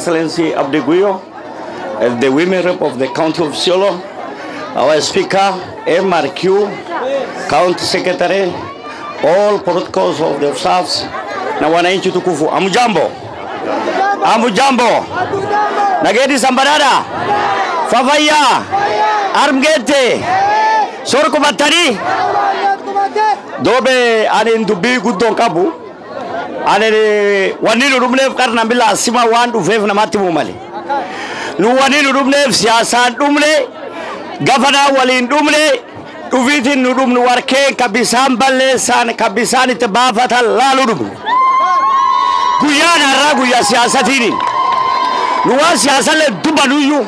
Excellency Abdi Guyo, uh, the women rep of the County of Isiolo, our Speaker, MRQ, County Secretary, all protocols of the staffs na wananchi tukufu. Amujambo, amujambo, nagedi sambarada, fafaya, armgete, sorko battani, dobe anin dubbii guddoon qabu. ani wanni nu dhumneef qarna bila asima waan dhufeef namatti himu male nu wanni nu dhumneef siyaasaan dhumne gafanaa waliin dhumne dhufiitiin nu dhumnu warkeen ka bisaan balleessan ka bisaan itti baafatan laalu dhumne guyyaan har'aa guyyaa siyaasatiini nu waan siyaasallee dubbanuyyuu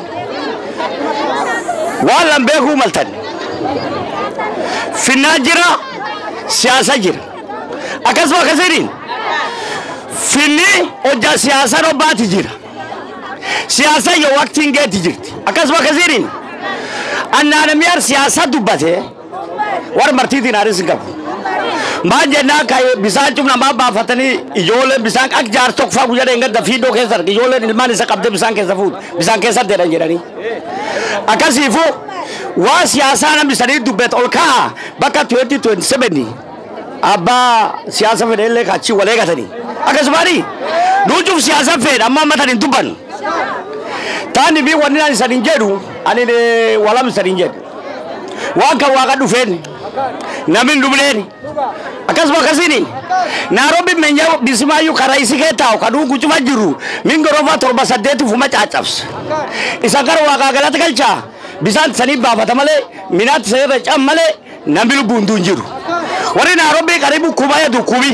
waan lan beekuu maltan finnaan jira siyaasa jira akkasuma akkasiin finni hojja siyaasa robbaati jira siyaasa yoo waqtiin geetti jirti akkasuma akkasiin annaanamiyar siyaasa dubbate war martiitiin haaris hin qabu maan jennaa ka bisaan cumna maa baafatanii ijoolleen bisaan akka jaar tokko faa guyyaa dheengadda fiidoo keessa arge ijoolleen ilmaan isa qabdee bisaan keessa fuudhe bisaan keessa deedan jedhanii akkasiifu waa siyaasaa namni sanii dubbate ol ka'a bakka 2027 abbaa siyaasa fedheellee kaachii wal eegatanii akkasumaani nuucuuf siyaasa fedha amma ammatan hin dubbannu taani fi wanni ani sanin jedhu ani walam sanin jedhu waan kan waaqa dhufeen namni hin dhumneen akkasuma akkasiin naarobi menya bisimaayyuu karaa isi kee taa'u kaduu gucuma jiru min gorofa torba saddeeti fuma caccabsa isa gara waaqaa galata galchaa bisaan sanii baafata malee minaatti sanirra can malee namni lubbuun duun jiru warri naarobi karibu kuba yetu kubi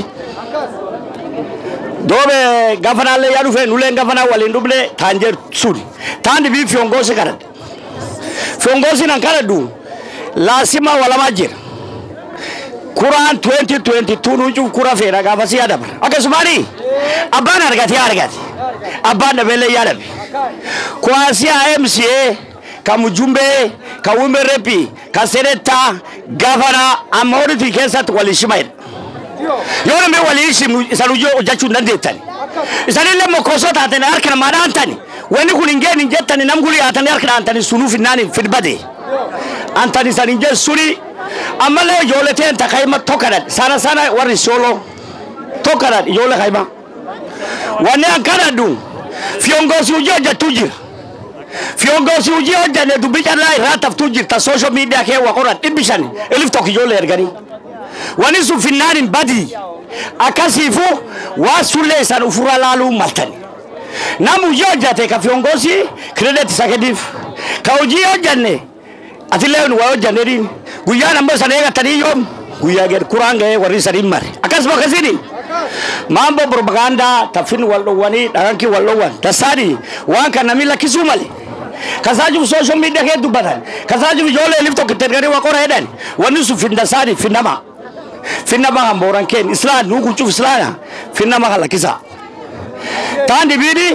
doobe gafanaallee yaa dhufee nuleen gafanaa waliin dhufne taan jedhu suni taan dhibii fiyongoosi kadhadhe fiyongoosiin an kadhadhu laasima walamaa jira kuraan 2022 nuucuuf kura feera gaafasii yaa dabra akkasumaani abbaan argate yaa argate abbaan dhabeellee yaa dhabe kuwaasiyaa MCA ka Mujumbee ka Women Rep ka Senetaa gafanaa amma horitii keessatti walii shimayedha yoo namni walii shimnu isan hojii hojjechuu hin dandeettani isanillee mokkosoo taatanii harka namaa dhaantani wanni kun hin geenye hin jettani nam guli haatanii harka dhaantani sunuuf hinnaani fidbade antani isan hin jedhu suni ammallee ijoollee ta'een takayima tokkadhan sana sana warri sooloo tokkadhan ijoollee kayima wanni an kadhadhu fiyongoosii hojii hojjettuu jira fiyongoosii hojii hojjenne dubbii callaa irraa taftuu jirta soosho miidiyaa kee waqoran dhibbi shan elif tokko ijoollee erganii wani sun finnaanin badii akkasiifu waa sullee isan ufurra laaluu maltani nam hojii hojjate ka fiyongoosii kiredet isa kenniif ka hojii hojjanne atillee waa hojjannedhiin guyyaan ammoo isan eegatanii yoom guyyaa gad kuraan ga'ee warri isaniin mare akkasuma akkasiin maambo propagaandaa taffin wal dhowwanii dhagankii wal dhowwan dassaani waan kan namni lakkisuu male kasaajuf social media kee dubbatan kasaajuf ijoollee elif tokko itti erganii waqora jedhan wanni sun findasaani finnama finnama kan booran keen islaan nuu kucuuf islaana finnama kan lakkisa taan dibiini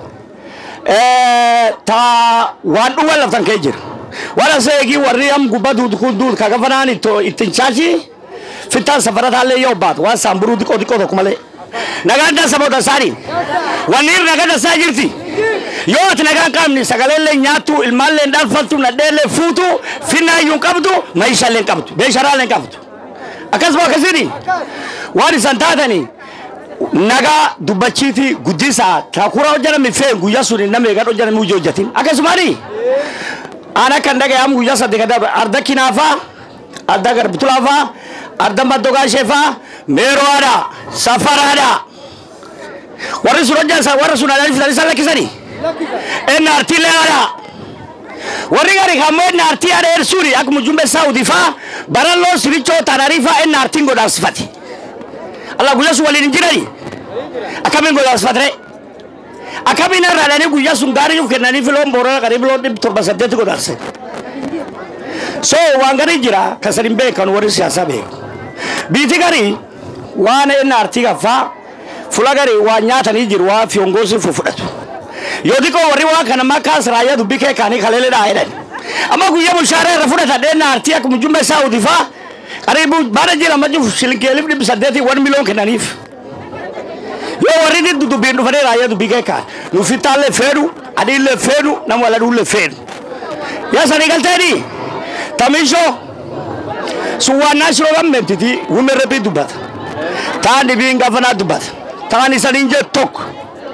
ta waan dhuwan laftan kee jira wala seegii warri am gubba duud kun duud ka gafanaan ittiin chaachi fittaan safarataallee yoo baatu waan saamburuu diqoo diqoo tokko malee nagaan dansa moo dansaanii wanni irra nagaa dansaa jirti yoo ati nagaan qabni sagaleellee nyaattu ilmaallee dhalfattu nadheellee fuutu finnaayyuu qabdu meeshaallee qabdu meeshaaraallee qabdu akkasuma akkasiin waan isan taatanii nagaa dubbachiiti guddisaa takura hojjetame feen guyyaa sun nama eegan hojjetame hojii hojjetin akkasumaani aan akka dhagayamu guyyaa sadde kada arda kinaafaa arda garbitulaafaa arda maddogaasheefaa meeroodha safaraadha warri sun hojjetan warra sun adanii fitanii isaan lakkisanii NRT leeyaadha warri gari kammoo NRT yaada ersuuni akkuma jumbe saawutii faa baralloo sirichoo taanarii faa NRT godhaansifate Allah guyyaa sun waliin hin jirani akkamiin godhaansifate akkamiin irraa dhanii guyyaa sun gaarii nuuf kennanii filoon boorana qariib loon dhibba torba saddeetti godhaanse so waan garii jira kasan hin beekan warri siyaasaa beeku biiti garii waan NRT gaffaa fula garii waan nyaatanii jiru waa fiyongoosii fudhatu yoo xiqqoo warri waa kana makkaas raayyaa dubbii kee kaanii kaleelee dhaa jedhan amma guyyaa bulshaaraa irra fudhatan NRT akkuma jumbe saawutii faa qariibu baada jira majju shilinkii elif dhibbi saddeetii wan miliyoon kennaniif yoo warri diddu dubbiin dhufanii raayyaa dubbii keekaan nu fittaallee feenu adiillee feenu nama waladuullee feenu yaa sanii galteeni tamishoo sun waan naashiroo gammeentiti wume rabbii dubbata taan dhibiin gafanaa dubbata taan isaniin jett tokko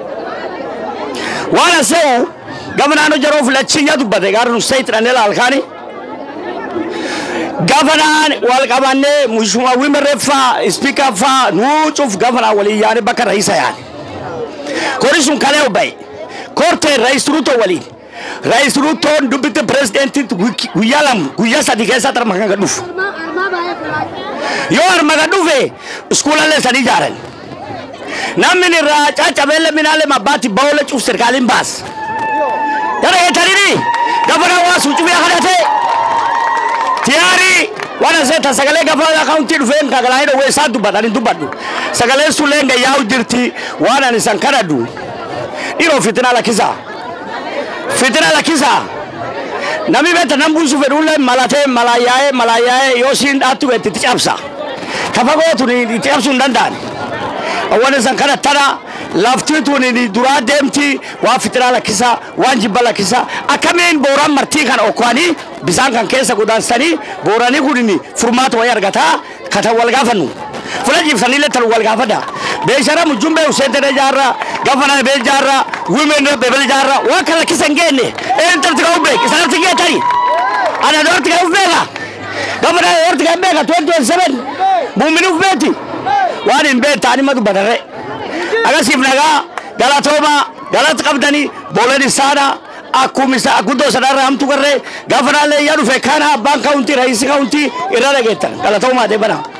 waan aseu gafanaan hojaroo filachinya dubbate gaara nu sayit dhanee laalkaani gafanaan wal qabannee mushuma wimerre faa ispiika faa nuu cuf gafanaan waliin yaane bakka raisa yaane kori sun kalee obbaye kortee rais ruto waliin rais rutoon dubbitti pirezidentit guyyaa lama guyyaa sadi keessa tarma kan dhufu yoo arma kan dhufe iskuulallee sadi ijaaran namni irraa caccabeelle minaalee mabbaatti ba'oolee cuf sirkaaliin baas yara eetanini gafanaan waa suucufee kadhatee tiyaari wana seta sagalee gafanaa kauntii dhufeen kagalaa hidha isaa dubbatan hin dubbadhu sagaleen sun leenga yaa'u jirti waan ani san kadhadhu dhiroo fitina lakkisaa fitina lakkisaa namni beekta nan buusu fedhuullee malatee malaayaa'ee malaayaa'ee yoo siin dhaattu beekti itti cabsa kafa gootu itti cabsuu hin danda'an awwan san kadhattana lafti tun duraa deemti waan fitinaa lakkisaa waan jibba lakkisaa akkamiin booraan martii kana okkaanii bisaan kan keessa godaansanii booranii kun furmaata wayii argataa katan wal gaafannu fula jiibsanillee tan wal gaafadha beeshara mujjumbee useetere jaarra gafana bee jaarra wimen bebel jaarra waan kan lakkisa hin geenne een tarti ka ubbeek isanarti geetani ana doorti ka ubbeeka gafana doorti ka ubbeeka 2027 muumini ubbeeti waan hin beektaani ma dubbatarre agasiif nagaa galatooma galata qabdanii booleen isaana akkuma isa guddoo sadarraa hamtu garree gaafa naallee yaa dhufe kana abbaan kaawuntii raayisi kaawuntii irra dhageettan galatoomaa deebanaa.